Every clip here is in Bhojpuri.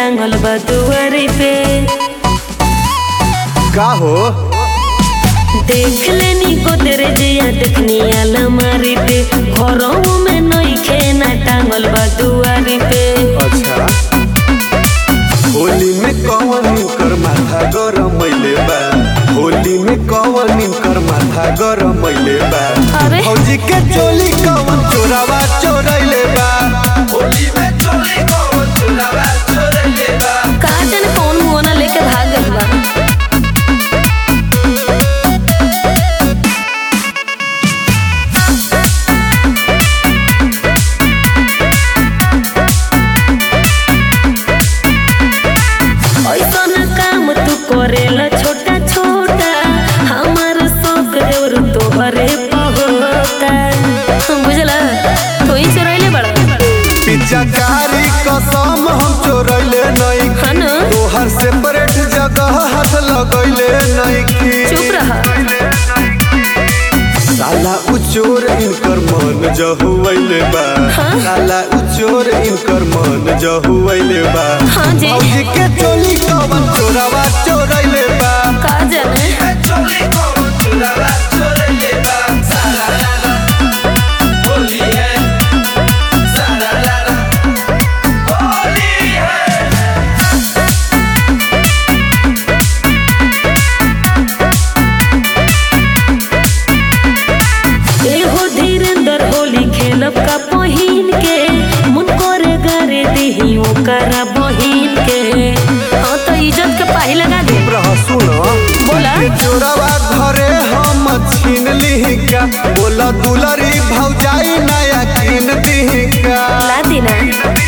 टांगल बा दुआरी पे का हो देख लेनी गोदरे जिया देखनी अलमारी पे घरों में नइखे ना टांगल बा दुआरी पे अच्छा होली में कौन कर माथा गरम मैले बा होली में कौन कर माथा गरम मैले बा अरे। फौजी के चोली कौन चोरावा चोरैले बा होली में चोली कौन चोरावा चोरैले बा का जाने कौन मुआना लेके भाग गइल बा ऐसन काम तू करेला छोटा छोटा हमार शौक देवर तोहरे पहोता बुझला तू ही चोरैले बड़ा पिचकारी कसम हम चोरैले नहीं हाँ न? तोहर सेपरेट जगह हाथ लगैले नहीं चुप रहा साला उचोर इनकर मन जहुवैले बा हाँ? साला उचोर इनकर मन जहुवैले बा हाँ जी। भौजी के चोली कवन चोरावा चोरैले बा का जाने चोली कवन चोरावा चोरैले बा साला लाला होली है साला लाला होली है एहो धीरेंद्र होली खेलब का पहिन के मुन करे गारे देही ओकरा बहिन के हाँ तो इज्जत के पाही लगा दे रह सुन बोला। के चोरावा घरे हम छीन ली का बोला दुलरी भौजाई नया कीन दी का ला देना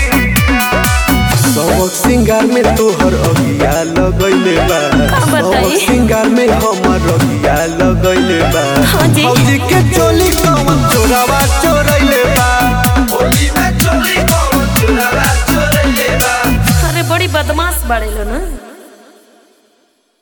सबक सिंगार में तोहर अगिया लगैले बा का बताई? सबक सिंगार में हमर अगिया लगैले बा हाँ जी। भौजी के चोली कवन चोरावा चोरैले बा होली में चोली कवन चोरावा चोरैले बा अरे बड़ी बदमाश बड़े लो ना